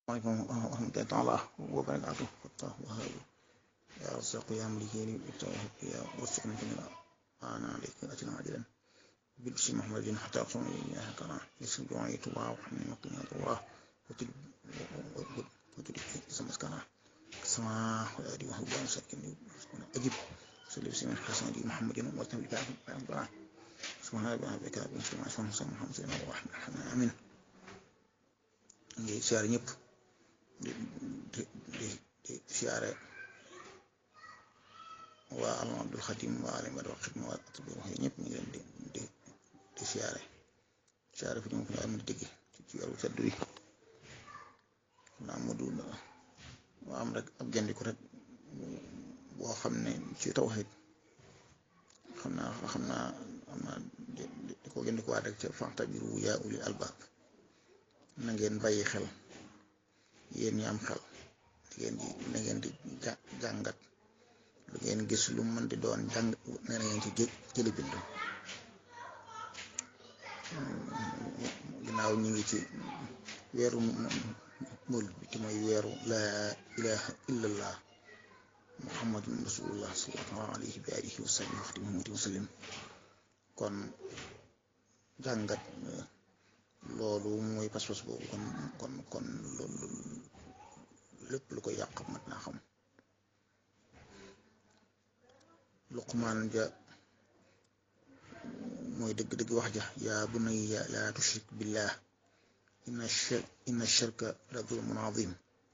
عليكم ورحمة الله تعالى وبركاته فتح وهاب يا رزاق يا مليكين ابتغاه يا وفقنا كنا أنا عليك أجل عاجلا بالبشر محمد حتى أقصون إياها كنا يسر دعائي تبع وحمي مقينا الله وتلك اسم مسكنا سماء وآدي وهو بان ساكن أجب صلي بسم الحسن دي محمد وتم بكاف بكاف سبحان الله بكاف سبحان الله سبحان محمد صلى الله عليه وسلم آمين ngi siyaare ñëpp di di di di siyaare waa alam abdul xadim waa alim bada xidma waa atbi wax ñëpp ñu ngi leen di di di siyaare siyaare fi ñu ko am di dégg ci weeru sedd wi naa mu du waa am rek ab gendiku rek boo xam ne ci tawhid xam naa xam naa xam naa di ko gendiku waa rek ca fa'tabiru yaa ulil albaab na ngeen bàyyi xel yéen ñi am xel di ngeen di na ngeen di jàngat lu ngeen gis lu mën di doon jàng na ngeen ci jëli bind ginnaaw ñu ngi ci weeru mul bi te mooy weeru laa ilaha illallah muhammadun rasulullah sallallahu alayhi wa alihi wa sahbihi wa xadimihi wa sallim kon jàngat loolu mooy pas-pas boobu kon kon kon loolu lépp lu ko yàq mat naa xam luqmaan ja mooy dëgg-dëgg wax ja yaa bunayya laa tushrik billah inna shirk inna shirka la zulmun azim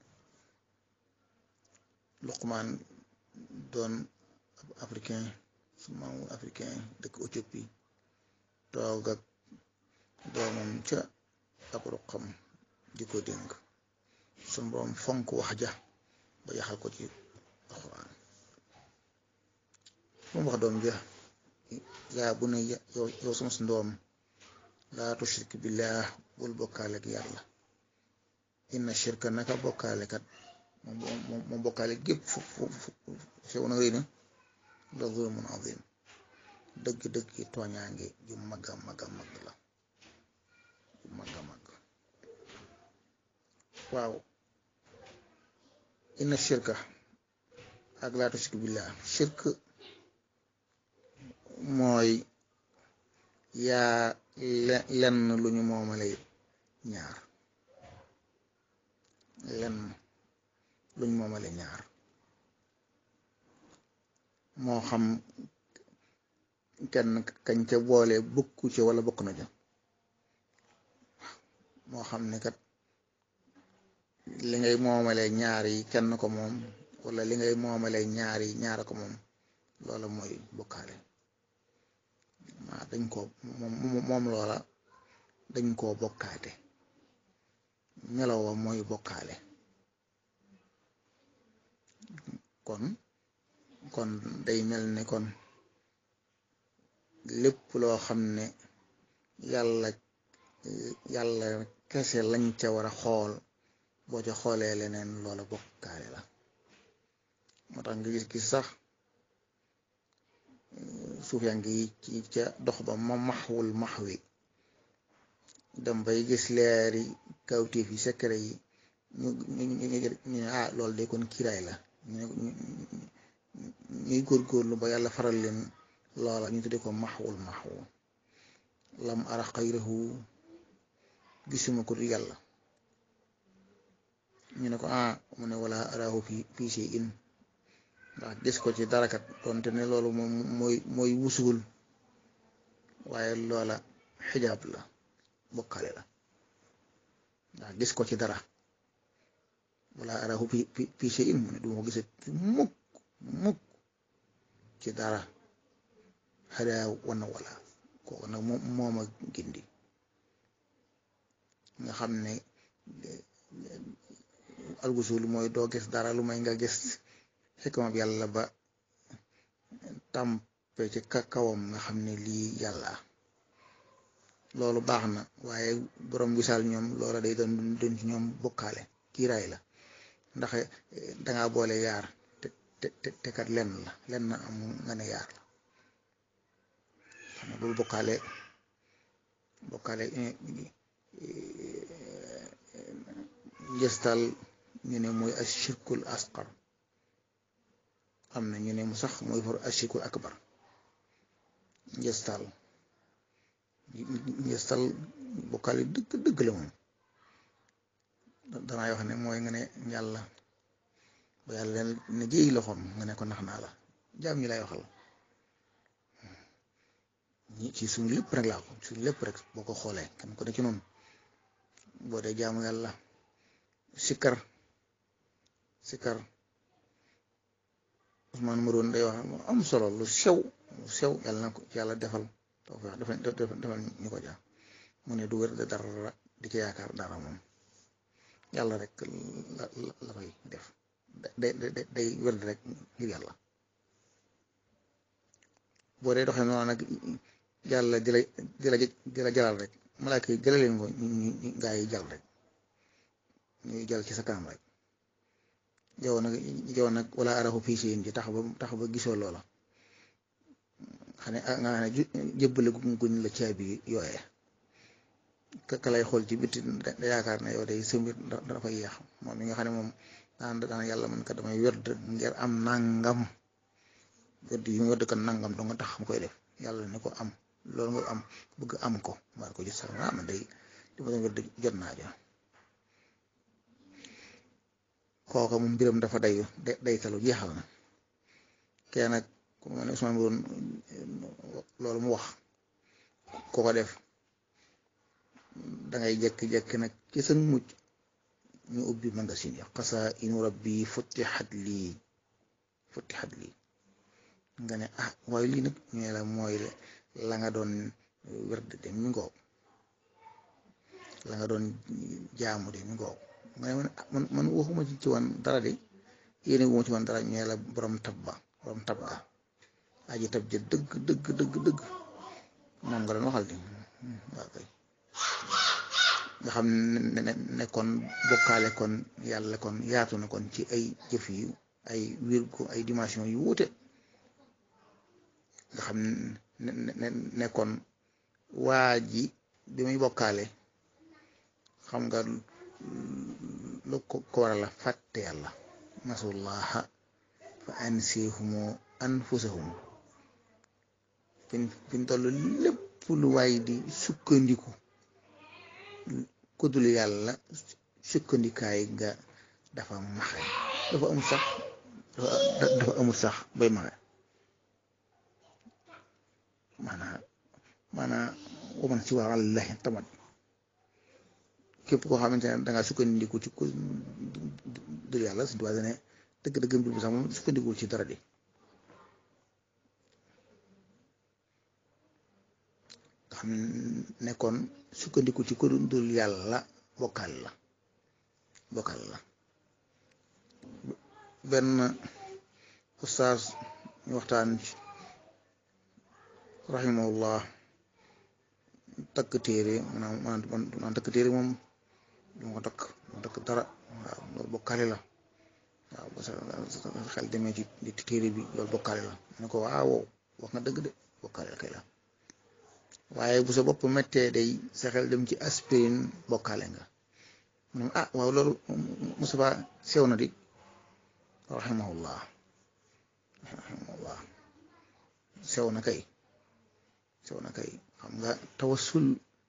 luqmaan doon africain su maamu africain dëkk Éthiopie toog ak doomam ca ab ruqam di ko dénk sun borom fonk wax ja ba yaxal ko ci alxuraan moom wax doom ja yaa bu ne yow sama si ndoom laa tushrik billah bul bokkaale ak yàlla inna shirka naka bokkaale kat moom bokkaale gépp fu xew na rëy na la zulmun azim dëgg-dëgg tooñaange ju magga magga mag la mag a mag waaw inna shirka ak laa tushrik billah shirk mooy yaa lenn lu ñu moomale ñaar lenn lu ñu moomale ñaar moo xam kenn kañ ca boole bokku ci wala bokk na ja moo xam ne kat li ngay moomale ñaar yi kenn ko moom wala li ngay moomale ñaar yi ñaara ko moom loola mooy bokkaale maa dañ ko moom loola dañ koo bokkaate melowa mooy bokkaale kon kon day mel ni kon lépp loo xam ne yàlla yàlla kese lañ ca war a xool boo ca xoolee leneen loola bokkaale la moo tax nga gis gis sax suuf yaa ngi ci ca dox ba ma maxwul maxwi dem bay gis leeri kawtéef yi secret yi ñu ñu ñu ah loolu de kon kiiraay la ñu ñuy góorgóorlu ba yàlla faral leen loola ñu tudde ko maxwul maxwu lam ara xayrahu gisuma ko du yàlla ñu ne ko ah mu ne wala arahu fi fii si in ndax gis ko ci darakat donte ne loolu moom mooy mooy wusuul waaye loola xijaab la bokkale la ndax gis ko ci dara wala arahu fi fii si in mu ne du ma ko gisee mukk mukk ci dara xadaa wana wala kooku nag moom mooma gindi nga xam ne algusul mooy doo gis dara lu may nga gis xikma bi yàlla ba tàmpe ci kawam nga xam ne lii yàlla loolu baax na waaye borom wisaal ñoom loola day doon doon ci ñoom bokkaale kiiraay la ndax danga boole yaar te te te kat lenn la lenn am nga ne yaar la xam ne loolu bokkaale bokkaale njëstal ñu ne mooy ashirkul asqar am na ñu ne mu sax mooy for ashirkul akbar njëstal njëstal bokkaale dëgg dëgg la moom danaa wax ne mooy nga ne yàlla ba yàlla leen ne jéy loxoom nga ne ko nax naa la jaam ñi lay waxal ñi ci suñu lépp rek laa ko suñu lépp rek boo ko xoolee kenn ko ne ci noonu boo dee jaamu yàlla sikkar sikkar Ousmane Maroon day wax am solo lu sew lu sew yàlla na ko yàlla defal tawfeex defal defal ñu ko jaam mu ne du wér de dara di ci yaakaar dara moom yàlla rek la la koy def day day day wér rek ngir yàlla boo dee doxee noonu nag yàlla di la di la di la jalal rek malaaka yi jëlee leen ko ñu gaa yi jàll rek ñuy jàll ci sa kanam rek yow nag yow nag wala araxu fii siin ji tax ba tax ba gisoo loola xam ne nga xam ne jébbale guñ la caabi yooyee ka lay xool ci biti da yaakaar ne yow day sëmbir dana koy yeex moom mi nga xam ne moom daan daan yàlla man kat damay werd ngir am nangam werd yi mu werd kan nangam doo nga tax mu koy def yàlla ne ko am loolu nga am bëgg am ko war ko gis sax ah man day li ma doon werd jot naa ja kooka moom mbiram dafa day daytalu jeexal na kee nag ku ma ne Ousmane Boun loolu mu wax ko ko def dangay jekki-jekki nag ci sa mujj ñu ubbi magasin ya xasaa inu rabbi futixat lii futixat lii nga ne ah waaye lii nag ñu ne la mooy la nga doon werd de mi ngoog la nga doon jaamu de mi ngoog nga ne man man waxuma ci ci woon dara de yéene wu ma ci woon dara ñu ne la borom tab ba borom tab ga aji tab ja dëgg dëgg dëgg dëgg moom nga doon waxal di waaw kay nga xam ne ne kon bokkaale kon yàlla kon yaatu na kon ci ay jëf yu ay wir ko ay dimension yu wuute nga xam ne ne kon waa ji bi muy bokkaale xam nga lu ko ko waral la fàtte yàlla nasullaha fa ansihumu anfusahum fin fin toll lépp lu waay di sukkandiku kudul yàlla sukkandikaay nga dafa maxe dafa amul sax dafa amul sax bay maxe maanaam maanaam waman si waa allahi tamat képp koo xamante ne dangaa sukkandiku ci ku dul yàlla suñu tubaab ne dëgg-dëgg mbir bi sax moom sukkandikuwul ci dara di nga xam nekkoon sukkandiku ci ku dul yàlla bokkal la bokkal la benn ustaas ñu waxtaan ci rahimahullah takk téere maanaam maanaam takk téere moom du ma ko takk ma takk dara waaw loolu bokkale la waaw ba sa xel demee ci di téere bi loolu bokkale la ne ko waaw wax nga dëgg de bokkale la kay la waaye bu sa bopp méttee day sa xel dem ci aspirine bokkale nga mu ne ah waaw loolu Moustapha sew na di rahimahullah rahimahullah sew na kay sew na kay xam nga tawasul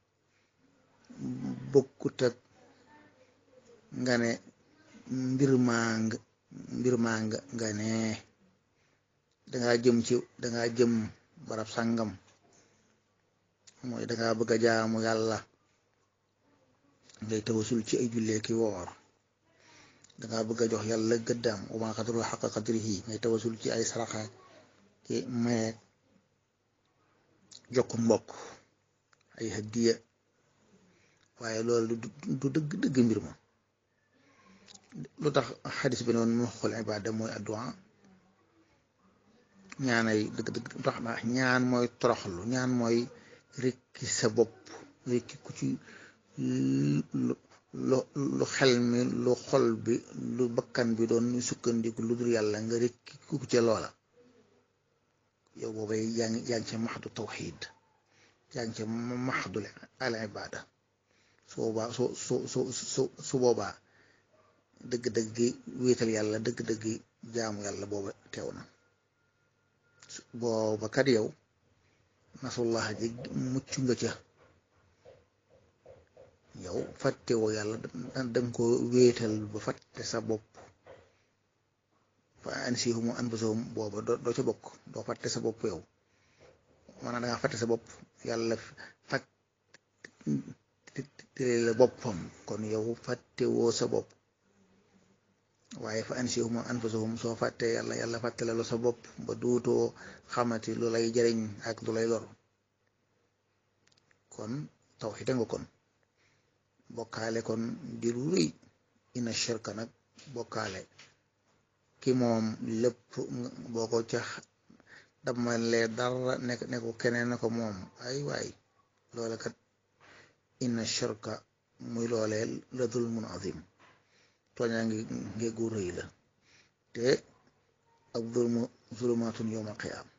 bokkut ak nga ne mbir maa nga mbir maa nga nga ne dangaa jëm ci dangaa jëm barab sàngam mooy dangaa bëgg a jaamu yàlla ngay tawasul ci ay jullee ki woor dangaa bëgg a jox yàlla gëddaam wa maa qadaru xaqa qadrihi ngay tawasul ci ay saraxa ki mayeeg jokk mbokk ay hadiya waaye loolu du dëgg dëgg mbir ma lu tax xadis bi noonu muxul ibaada mooy addu'a ñaanay dëgg dëgg tax na ñaan mooy toroxlu ñaan mooy rekki sa bopp rekki ku ci lu lu xel mi lu xol bi lu bakkan bi doon sukkandiku lu dul yàlla nga rekki ku ca loola yow boobay yaa ngi yaa ngi ca maxdu tawxid yaa ngi ca maxdu al ibada su boobaa su su su su su boobaa dëgg-dëgg wéetal yàlla dëgg-dëgg jaamu yàlla booba teew na booba kat yow nasullah ji mucc nga ca yow fàttewoo yàlla danga ko wéetal ba fàtte sa bopp fa ansihum anfusahum booba doo ca bokk doo fàtte sa bopp yow maanaam danga fàtte sa bopp yàlla fàtte la boppam kon yow fàttewoo sa bopp waaye fa ansihum anfusahum soo fàttee yàlla yàlla fàtte la sa bopp ba duutoo xamati lu lay jariñ ak lu lay lor kon tawxiid nga kon bokkaale kon di lu rëy ina shirka nag bokkaale ki moom lépp boo ko ca damalee dara nekk ne ko keneen na ko moom ay waay loole kat ina shirka muy loolee la zulmun azim tooñaa ngi ngeggu rëy la te ak zulmu zulumaatun yawma qiyaam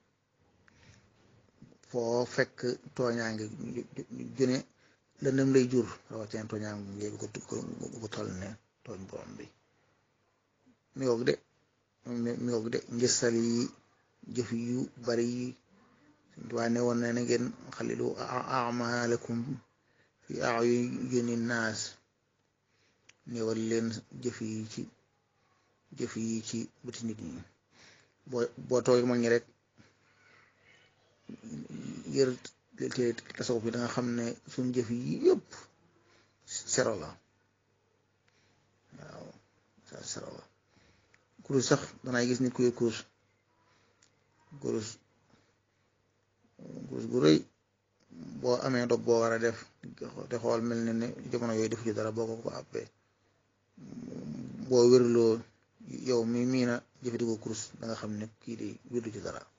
foo fekk tooñaa ngi june lëndëm lay jur rawatina tooñaa ngi ko toll ne tooñ borom bi mi ngoog de mi ngoog de njësal yi jëf yu bari yi waa ne woon na ne ngeen xalilu amalakum fi ayuni naas néewal leen jëf yi ci jëf yi ci bëti nit ñi boo boo toogee mag ñi rek yër te tasawuf bi da nga xam ne suñ jëf yi yëpp sero la waaw sero la kurus sax danay gis nit ku yor kurus kurus kurus gu rëy boo amee dog boo war a def te xool mel ne ne jamono yooyu defu ci dara boo ko ko àppee boo wérloo yow mi mii na jëfandikoo kurus da nga xam ne kii di wérlu ci dara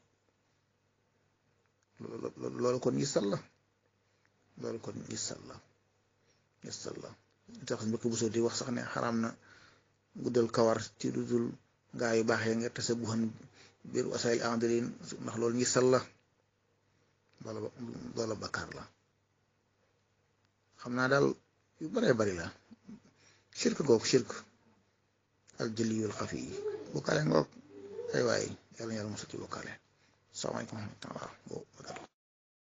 loolu kon yisal la loolu kon yisal la yisal la tax mbëkk bu soo di wax sax ne xaraam na guddal kawar ci lu dul gaa yu baaxee nga tase bu xan biir wasaayil andalin ndax loolu yisal la loola loola bakkaar la xam naa daal yu baree bari la shirk googu shirk al jëliyul xafi yi bokkaale ngoog ay waay yàlla yàlla mosal ci bokkaale salaamaaleykum wa rahmatulah